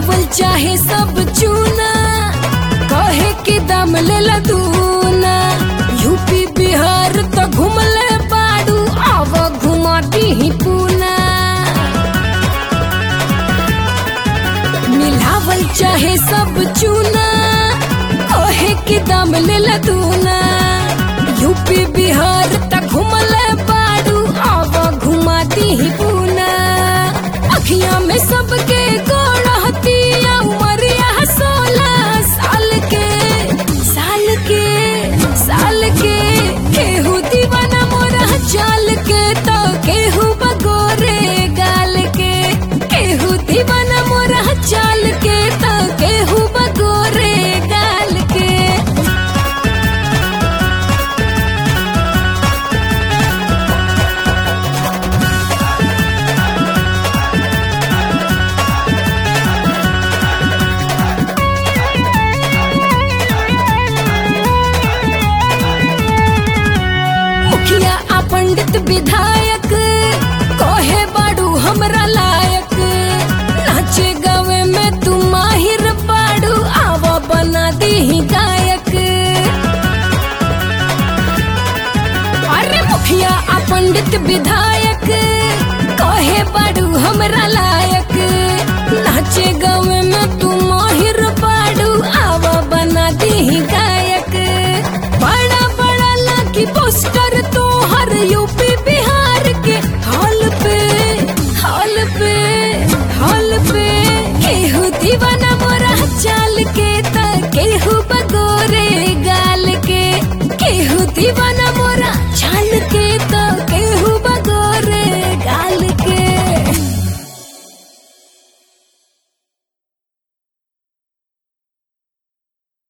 मिलावल चाहे सब चूना कहे के दाम लेला दूना यूपी बिहार तो घुमले बाड़ू आव घुमा दी पूना मिलावल चाहे सब चूना कहे के दाम लेला दूना यूपी बिहार त घुमले बाड़ू आव घुमा दी पूना अखियां में सबके गोड़ती उमरिया सोलह साल के साल के साल के केहू दीवाना मोरा चाल के तो केहू बगोरे गाल के केहू दीवाना मोरा चाल के तो केहू बगोरे गाल के मुखिया आ पंडित विधायक कहे बाड़ू हमरा लायक नाचे गावे में तू माहिर बाड़ू आवा बना दी गायक अरे मुखिया आ पंडित विधायक कहे बाड़ू हमरा लायक नाचे गावे में तू माहिर बाड़ू आवा बना दी गायक बड़ा बड़ा लागी पोस्टर तो हर यूपी बिहार के हॉल पे हॉल पे हॉल पे केहू दीवाना मोरा चाल के त केहू बगोरे गाल के केहू दीवाना